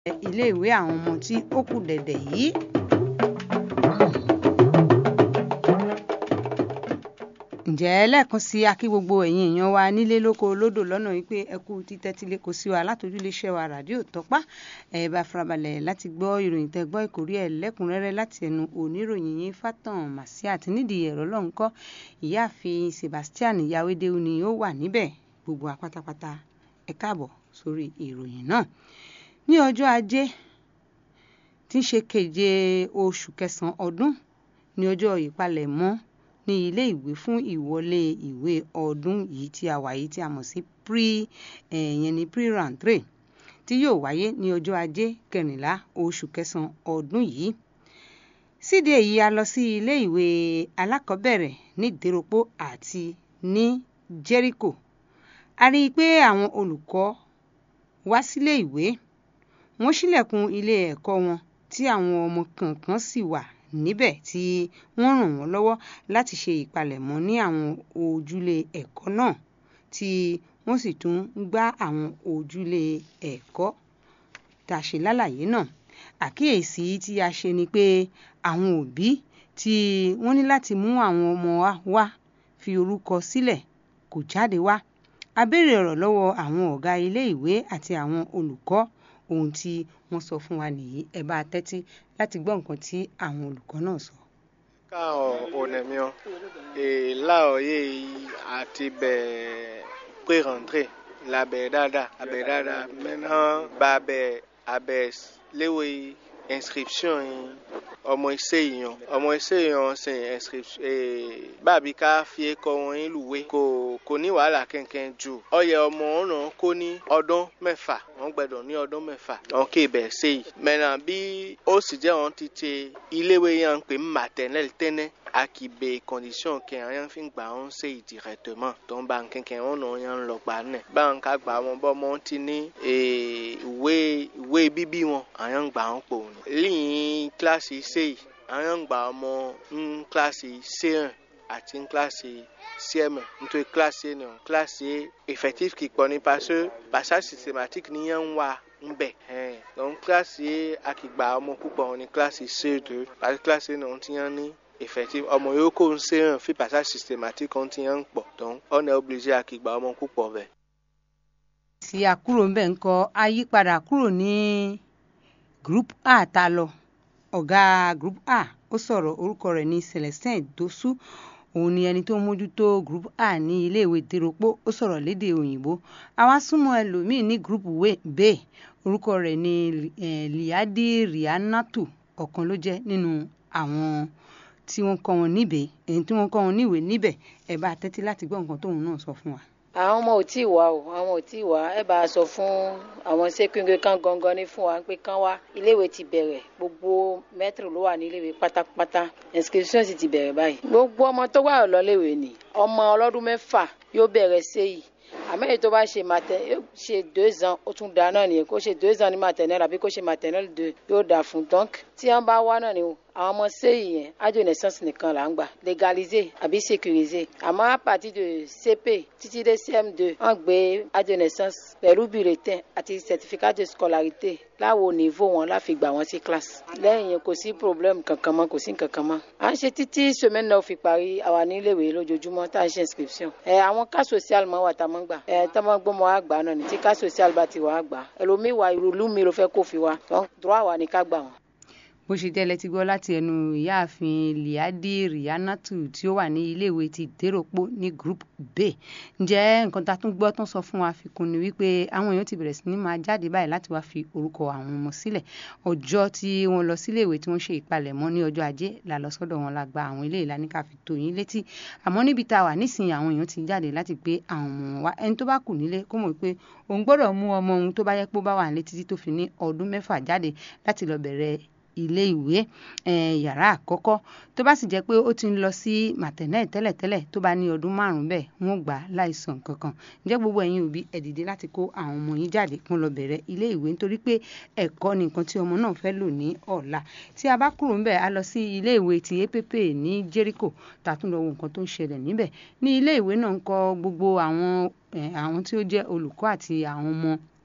iléèwé àwọn ọmọ tí ó kù dẹ̀dẹ̀ yìí. ǹjẹ́ lẹ́ẹ̀kan sí akí gbogbo ẹ̀yin èèyàn wa nílé lóko lódò lọ́nà wípé ẹ kú títẹ́tí lé kò sí wa látòjúléṣẹ́ wa ràdíò tọ́pá ẹ bá farabalẹ̀ láti gbọ́ ìròyìn tẹ́ gbọ́ ìkórí ẹ̀ lẹ́kùnrẹ́rẹ́ láti ẹnu oníròyìn yín fátàn màsíàt nídìí ẹ̀rọ lọ́nkọ́ ìyáàfin Sebastian Yawédéwu ni ó wà níbẹ̀ gbogbo apátápátá ẹ káàbọ̀ sórí ìròyìn náà ní ọjọ́ ajé tí ń ṣe keje oṣù kẹsàn-án ọdún ní ọjọ́ ìpalẹ̀mọ́ ní ilé ìwé fún ìwọlé ìwé ọdún yìí tí a wà yìí tí a mọ̀ sí pre ẹ̀yẹn ní pre rentre tí yóò wáyé ní ọjọ́ ajé kẹrìnlá oṣù kẹsàn-án ọdún yìí síde èyí a lọ sí ilé ìwé alákọ̀ọ́bẹ̀rẹ̀ ní ìdéròpó àti ní Jericho a rí i pé àwọn olùkọ́ wá sílé ìwé wọ́n ṣílẹ̀kùn ilé ẹ̀kọ́ wọn tí àwọn ọmọ kọ̀ọ̀kan sì wà níbẹ̀ tí wọ́n ràn wọ́n lọ́wọ́ láti ṣe ìpalẹ̀mọ́ ní àwọn ojúlé ẹ̀kọ́ náà tí wọ́n sì tún ń gbá àwọn ojúlé ẹ̀kọ́ tá a ṣe lálàyé náà àkíyèsí tí a ṣe ni pé àwọn òbí tí wọ́n ní láti mú àwọn ọmọ wa wá fi orúkọ sílẹ̀ kò jáde wá a béèrè ọ̀rọ̀ lọ́wọ́ àwọn ọ̀gá ilé ìwé àti àwọn olùkọ́ ohun tí wọ́n sọ fún wa nìyí ẹ bá tẹ́tí láti gbọ́ nǹkan tí àwọn olùkọ́ náà sọ. ká onemiọ èèlà òye àti bẹ̀ẹ̀ pré-rentrée labẹ̀ dáadáa abẹ̀ dáadáa maintenant bá abẹ̀ abẹ̀ léwe inscription yìí ọmọ iṣẹ́ èèyàn ọmọ iṣẹ́ èèyàn ṣe inscription bàbí ká fi kọ́ wọn yín lùwé kò kò ní wàhálà kẹ̀kẹ́ jù ọyẹ ọmọ ọ̀nà kó ní ọdún mẹ́fà wọ́n gbẹ́dọ̀ ní ọdún mẹ́fà wọn kì í bẹ̀ ṣe yìí mẹ́nà bí ó sì jẹ́ wọn ti ṣe iléèwé yẹn ń pè maternelle tẹ́nẹ́ akibe condition kẹ àwọn fi gbà wọn ṣe directement tó ń bá kẹkẹ wọn náà yẹn ń lọ gbà nẹ báwọn ká gbà wọn bọ wọn ti ní ìwé ìwé bíbí wọn àwọn ń gbà wọn pò ní. lẹ́yìn kíláàsì ṣe yìí àwọn ń gbà ọmọ ń kíláàsì c1 àti ń kíláàsì cm nítorí kíláàsì náà kíláàsì effectif kì í pọ̀ ní parce passage systématique ni yẹn ń wà nbẹ ẹn donc kíláàsì akìgbà ọmọ púpọ̀ ní kíláàsì c2 àti kíláàsì náà ti yẹn ní effective ọmọ yòó kó ń ṣe hàn fi passage systématique kan ti yẹn ń pọ̀ donc on est obligé akìgbà ọmọ púpọ̀ bẹ́ẹ̀. tí a kúrò ń bẹ̀ ń kọ́ ayípadà kúrò ní group a ta lọ ọ̀gá group a ó sọ̀rọ̀ orúkọ rẹ̀ ní Celestin Dosu òun ni ẹni tó ń mójútó group a ní iléèwé dèròpó ó sọ̀rọ̀ lédè òyìnbó àwa súnmọ́ ẹlòmíín ní group b orúkọ rẹ̀ ní liadi rianatu ọ̀kan ló jẹ́ nínú àwọn tí wọ́n kọ́ wọn níbẹ̀ èyí tí wọ́n kọ́ wọn níwèé níbẹ̀ ẹ bá tẹ́tí láti gbọ́ nǹkan tóun náà sọ fún wa. àwọn ọmọ ò tí ì wá o àwọn ò tí ì wá ẹ bá a sọ fún àwọn sékúngé kan gangan ní fún wa pé kán wá iléèwé ti bẹ̀rẹ̀ gbogbo mẹ́tìrì ló wà ní iléèwé pátápátá inscription sì ti bẹ̀rẹ̀ báyìí gbogbo ọmọ tó wà lọ́léèwé ni ọmọ ọlọ́dún mẹ́fà yóò bẹ̀rẹ̀ séyìí àmọ́ èyí tó bá ṣe matẹ ṣe deux ans ó tún da náà nìyẹn kó ṣe deux ans ní maternelle àbí kó ṣe maternelle deux yóò dà fún donc tí wọ́n bá wá náà ni àwọn ọmọ sẹ́yìn yẹn ájò naissance nìkan là ń gbà légaliser àbí sécuriser àmọ́ à partir de CP títí dé CM2 wọ́n gbé ájò naissance pẹ̀lú bulletin àti certificat de scolarité láwo niveau wọn láfi gbà wọn sí classe lẹ́yìn yẹn kò sí problème kankan mọ́ kò sí kankan mọ́ à ń ṣe títí semaine náà fi parí àwa níléèwé lójoojúmọ́ tá à ń ṣe inscription ẹ àwọn cas social mọ́ wà tá a mọ́ gbà ẹ tá a mọ́ gbọ́mọ àgbà náà ní tí cas social bá ti wà á gbà ẹlòmíì wà ìrùlú mi ló fẹ́ kó fi wa droit wà ní ká gbà wọn bó ṣe jẹ́ lẹ́tí gbọ́ láti ẹnu ìyáàfin liadi rianatu tí ó wà ní iléèwé ti déròpó ní group b ǹjẹ́ nǹkan tá a tún gbọ́ tán sọ fún wa fikún ni wípé àwọn èèyàn ti bẹ̀rẹ̀ sí ní máa jáde báyìí láti wá fi orúkọ àwọn ọmọ sílẹ̀ ọjọ́ tí wọ́n lọ síléèwé tí wọ́n ṣe ìpalẹ̀mọ́ ní ọjọ́ ajé là lọ sọ́dọ̀ wọn la gba àwọn ilé ìlànà ká fi tó yín létí àmọ́ níbi tá a wà nísìnyí àwọn èèyàn ti jáde láti gbé àwọn ọmọ wa ẹni tó bá kù nílé kó mọ̀ pé òun gbọ́dọ̀ mú ọmọ òun tó bá yẹ pé ó bá wà nílé títí tó fi ní ọdún mẹ́fà jáde láti lọ bẹ̀rẹ̀ ilé ìwé yàrá àkọ́kọ́ tó bá sì jẹ́ pé ó ti ń lọ sí maternelle tẹ́lẹ̀tẹ́lẹ̀ tó bá ní ọdún márùn-ún bẹ́ẹ̀ wọ́n gbà á láìsàn kankan ǹjẹ́ gbogbo ẹ̀yin òbí ẹ dìde láti kó àwọn ọmọ yín jáde kún lọ bẹ̀rẹ̀ ilé ìwé nítorí pé ẹ̀kọ́ ni nǹkan tí ọmọ náà fẹ́ lò ní ọ̀la tí a bá kúrò ńbẹ̀ a lọ sí ilé ìwé ti app ní Jericho tá a tún lọ wo nǹkan tó ń ṣẹlẹ̀ níbẹ̀ ní ilé ìwé náà ń kọ́ gbogbo àwọn àwọn tí ó jẹ́ olùkọ́ àti àwọn ọmọ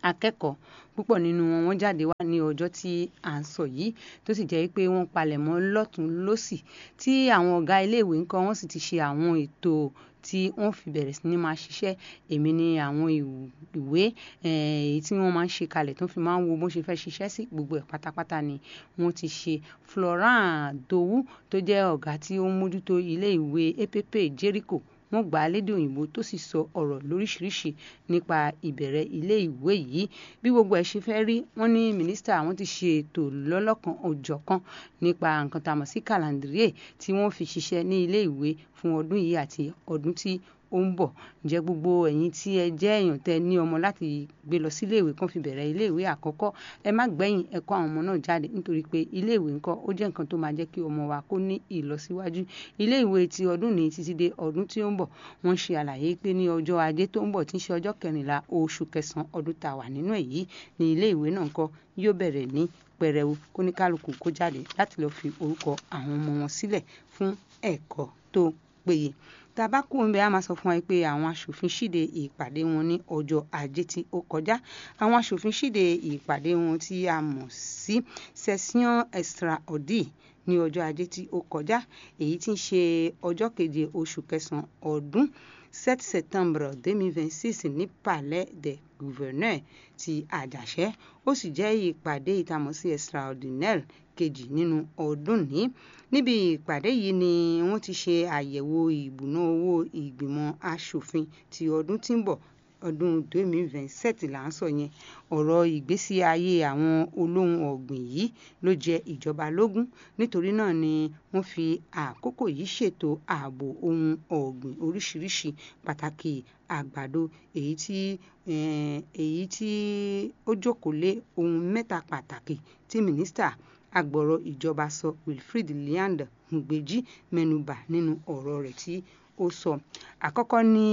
akẹ́kọ̀ọ́ púpọ̀ nínú wọn wọ́n jáde wá ní ọjọ́ tí à ń sọ yìí tó sì jẹ́ pé wọ́n palẹ̀mọ́ lọ́tún lọ́sì tí àwọn ọ̀gá iléèwé ńkọ́ wọ́n sì ti ṣe àwọn ètò tí wọ́n fi bẹ̀rẹ̀ sí ní máa ṣiṣẹ́ èmi ni àwọn ìwé èyí tí wọ́n máa ń ṣe kalẹ̀ tó fi máa ń wo bó ṣe fẹ́ ṣiṣẹ́ sí gbogbo ẹ̀ pátápátá ni wọ́n ti ṣe Florent Dowu tó jẹ́ ọ̀gá tí ó ń mójútó ilé ìwé epepe Jericho wọ́n gbà á lédè òyìnbó tó sì sọ ọ̀rọ̀ lóríṣiríṣi nípa ìbẹ̀rẹ̀ ilé ìwé yìí bí gbogbo ẹ̀ ṣe fẹ́ rí wọ́n ní mínísítà àwọn ti ṣe ètò lọ́lọ́kan òjọ̀kan nípa nǹkan tá a mọ̀ sí kàlàndíríè tí wọ́n fi ṣiṣẹ́ ní ilé ìwé fún ọdún yìí àti ọdún tí ó ń bọ̀ ǹjẹ́ gbogbo ẹ̀yin tí ẹ jẹ́ èèyàn tẹ ní ọmọ láti gbé lọ sí iléèwé kan fi bẹ̀rẹ̀ iléèwé àkọ́kọ́ ẹ má gbẹ̀yìn ẹ kó àwọn ọmọ náà jáde nítorí pé iléèwé ńkọ́ ó jẹ́ nǹkan tó máa jẹ́ kí ọmọ wa kó ní ìlọsíwájú iléèwé ti ọdún ní títí dé ọdún tí ó ń bọ̀ wọ́n ṣe àlàyé pé ní ọjọ́ ajé tó ń bọ̀ tí ń ṣe ọjọ́ kẹrìnlá oṣù kẹsàn-án ọdún tá a wà nínú èyí ní iléèwé náà ńkọ́ yóò bẹ̀rẹ̀ ní pẹrẹwu kóníkálukú kó jáde láti lọ́ọ́ fi orúkọ àwọn ọmọ wọn sílẹ̀ fún ẹ̀kọ́ tó péye tabako ń bẹ a máa sọ fún wa pé àwọn aṣòfin ṣíde ìpàdé wọn ní ọjọ́ ajé tí ó kọjá àwọn aṣòfin ṣíde ìpàdé wọn tí a mọ̀ sí session extraordinaire ní ọjọ́ ajé tí ó kọjá èyí tí ń ṣe ọjọ́ keje oṣù kẹsàn-án ọdún 7 septembre 2026 ní palais des gouverneurs ti àjàṣẹ́ ó sì jẹ́ ìpàdé ìtamọ̀sí extraordinaire kejì nínú ọdún ní níbi ìpàdé yìí ni wọ́n ti ṣe àyẹ̀wò ìbùná owó ìgbìmọ̀ asòfin ti ọdún tí ń bọ̀ ọdún 2027 là ń sọ yẹn ọ̀rọ̀ ìgbésí ayé àwọn olóhùn ọ̀gbìn yìí ló jẹ ìjọba lógún nítorí náà ni wọ́n fi àkókò yìí ṣètò ààbò ohun ọ̀gbìn oríṣiríṣi pàtàkì àgbàdo èyí tí èyí tí ó jókòó lé ohun mẹ́ta pàtàkì tí mínísítà agbọ̀rọ̀ ìjọba sọ Wilfred Liand Ngbeji mẹ́nubà nínú ọ̀rọ̀ rẹ̀ tí ó sọ àkọ́kọ́ ní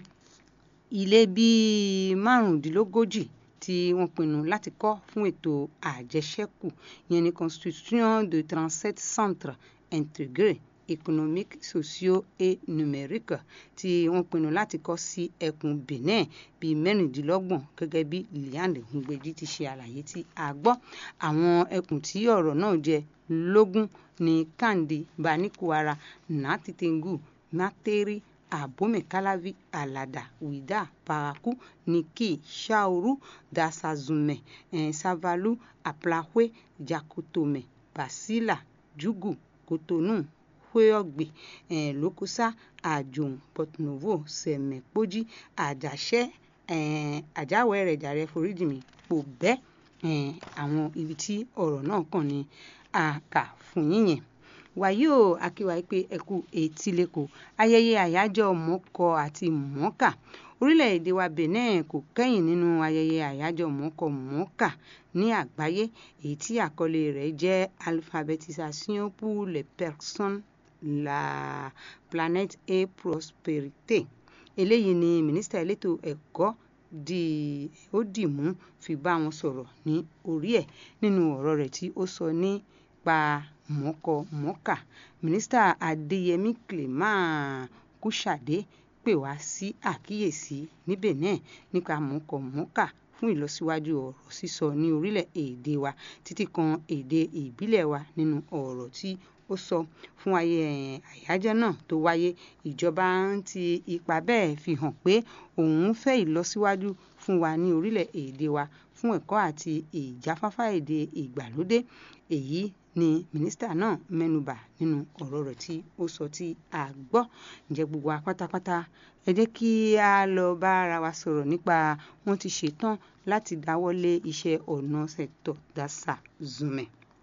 ilé bíi márùndínlógójì tí wọ́n pinnu láti kọ́ fún ètò àjẹṣẹ́kù yẹn ní constitution de trente-sept centres intégrés économique socio et numérique tí wọ́n pinnu láti kọ́ sí ẹkùn Benin bíi mẹ́rìndínlọ́gbọ̀n gẹ́gẹ́ bí Liand Ngbeji ti ṣe àlàyé tí a gbọ́ àwọn ẹkùn tí ọ̀rọ̀ náà jẹ lógún ní Kandi Banikuara Natitengu Materi Abome Kalavi Alada Wida Paraku Niki Shauru Dasazume eh, Savalu Aplahwe Jakotome Basila Jugu Kotonu Hweogbe eh, Lokosa Ajoun Porto-Novo Sẹ̀mẹ̀pọ́jì Àjàṣẹ́ eh, Àjáwẹ̀rẹ̀ jàre foríjì mi Pòbẹ́ eh, àwọn ibi tí ọ̀rọ̀ náà kàn ní àkà fún yín yẹn wàyí o akíwa pé ẹkú etílẹ̀kọ ayẹyẹ àyájọ́ mọ́kọ àti mọ́kà orílẹ̀-èdè wa Benin kò kẹ́yìn nínú ayẹyẹ àyájọ́ mọ́kọ mọ́kà ní àgbáyé èyí tí àkọlé rẹ̀ jẹ́ alphabétisation pour les personnes la planète et prospérité eléyìí ni mínísítà elétò ẹ̀kọ́ di ó dì mú fi bá wọn sọ̀rọ̀ ní orí ẹ̀ nínú ọ̀rọ̀ rẹ̀ tí ó sọ nípa mọ́kọ mọ́kà mínísítà adéyẹmí clément kúṣàdé pè wá sí àkíyèsí ní benin nípa mọ́kọ mọ́kà fún ìlọsíwájú ọ̀rọ̀ sísọ ní orílẹ̀-èdè wa títí kan èdè ìbílẹ̀ wa nínú ọ̀rọ̀ tí ó sọ fún ayé àyájọ́ náà tó wáyé ìjọba ń ti ipa bẹ́ẹ̀ fi hàn pé òun fẹ́ ìlọsíwájú fún wa ní orílẹ̀-èdè wa fún ẹ̀kọ́ àti ìjáfáfá èdè ìgbàlódé èyí ni mínísítà náà mẹ́nubà nínú ọ̀rọ̀ rẹ̀ tí ó sọ tí a gbọ́ ǹjẹ́ gbogbo wa pátápátá ẹ jẹ́ kí a lọ bá ara wa sọ̀rọ̀ nípa wọ́n ti ṣetán láti dáwọ́lé iṣẹ́ ọ̀nà sẹ́tọ̀ dasa zume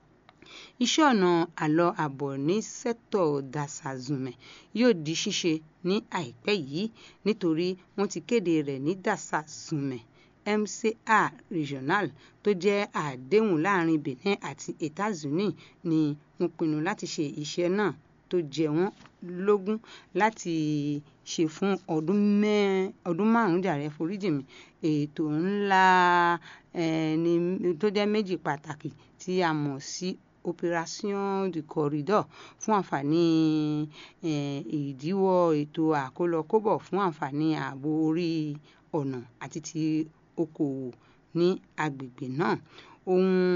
iṣẹ́ ọ̀nà àlọ́ àbọ̀ ní sẹ́tọ̀ dasa zume yóò di ṣíṣe ní àìpẹ́ yìí nítorí wọ́n ti kéde rẹ̀ ní dasa zume mca regional tó jẹ́ àdéhùn láàrin benin àti etats-unis ni wọ́n pinnu láti ṣe iṣẹ́ náà tó jẹ wọ́n lógún láti ṣe fún ọdún márùn-ún jàre foríjì mi ètò ńlá ni tó jẹ́ méjì pàtàkì tí a mọ̀ sí operation du corridor fún àǹfààní ìdíwọ́ ètò àkólọkóbọ̀ fún àǹfààní ààbò orí ọ̀nà àti ti okòwò ní agbègbè náà ohun